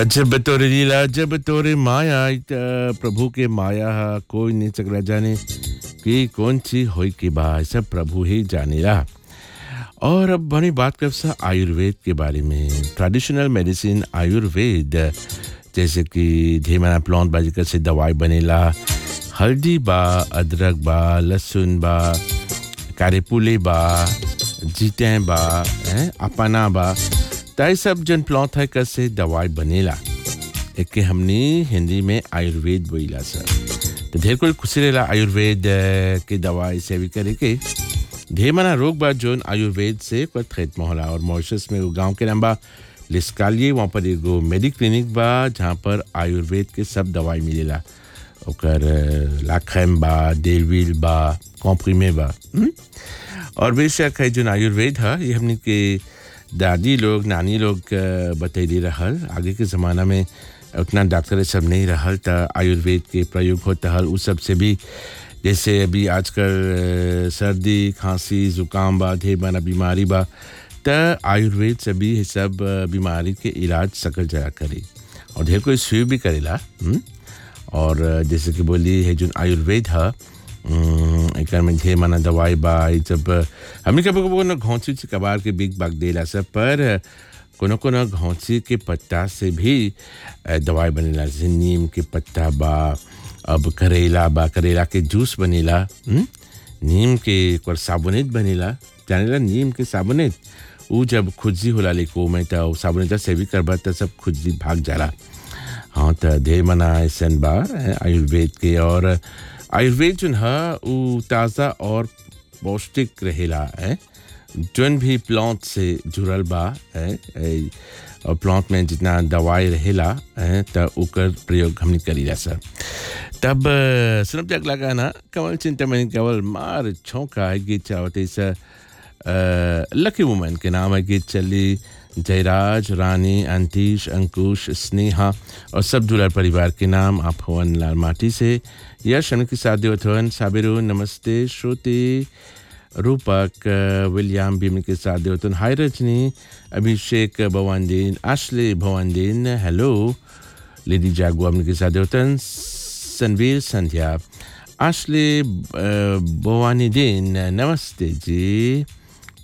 जब तोरे लीला जब तोरे माया इत प्रभु के माया हा, कोई नहीं सकला जाने कि कौन सी होई के बा सब प्रभु ही जानेला और अब बड़ी बात कर सा आयुर्वेद के बारे में ट्रेडिशनल मेडिसिन आयुर्वेद जैसे कि धीमना प्लांट बाजिकर से दवाई बनेला हल्दी बा अदरक बा लहसुन बा कारेपुले बा जीते बा हैं, अपना बा ताई सब जन प्लांट है कैसे दवाई बनेला एक के हमने हिंदी में आयुर्वेद बोला सर तो ढेर कोई खुशी रहेला आयुर्वेद अ, के दवाई से भी करे के ढेर मना रोग बा जोन आयुर्वेद से कोई खेत में होला और मॉरिशस में वो गांव के नाम बा लिस्कालिए वहाँ पर एगो मेडिक क्लिनिक बा जहाँ पर आयुर्वेद के सब दवाई मिलेला ओकर अ, लाखैम बा डेलविल बा कॉम्प्रीमे बा हुँ? और बेशक है जो आयुर्वेद है ये हमने के दादी लोग नानी लोग अ, बतैली रहल आगे के ज़माना में उतना डॉक्टर सब नहीं रहल त आयुर्वेद के प्रयोग होता हल उस सब से भी जैसे अभी आजकल अ, सर्दी खांसी जुकाम बा ढेर बना बीमारी बा त आयुर्वेद से भी ये सब अ, बीमारी के इलाज सकल जया करे और ढेर कोई सुई भी करेला हुँ? और अ, जैसे कि बोली है जो आयुर्वेद है एकर में ढेर माना दवाई बा ई सब हमने कभी कभी कोनो घौंसी से कबार के बिग बाग देला सब पर कोनो कोनो घौंसी के पत्ता से भी अ, दवाई बनेला जैसे नीम के पत्ता बा अब करेला बा करेला के जूस बनेला हुँ? नीम के और साबुनेत बनेला जानेला नीम के साबुनेत ऊ जब खुजली होला लेको में त ऊ साबुनेत से भी करबा त सब खुजली भाग जाला हाँ त ढेर मना ऐसन बा अ, आयुर्वेद के और आयुर्वेद जोन है ऊ ताज़ा और पौष्टिक रहेला है जोन भी प्लांट से जुड़ल बा है ए, और प्लांट में जितना दवाई रहेला है त ओकर प्रयोग हमने करीला सर तब अ, सुनब तक लगा ना कमल चिंतामणि केवल मार छौका है गीत चावते सर लकी वुमन के नाम है गीत चली जयराज रानी अंतीश अंकुश स्नेहा और सब दुलार परिवार के नाम आप हवन लाल माटी से यश के साथ देवथवन साबिरू नमस्ते श्रुति रूपक अ, विलियम भीम के साथ देवतन hi Rajni Abhishek Bhawandeen Ashley Bhawandeen hello lady जागो हमने के साथ देवतन संवीर संध्या आशले भवानी दीन नमस्ते जी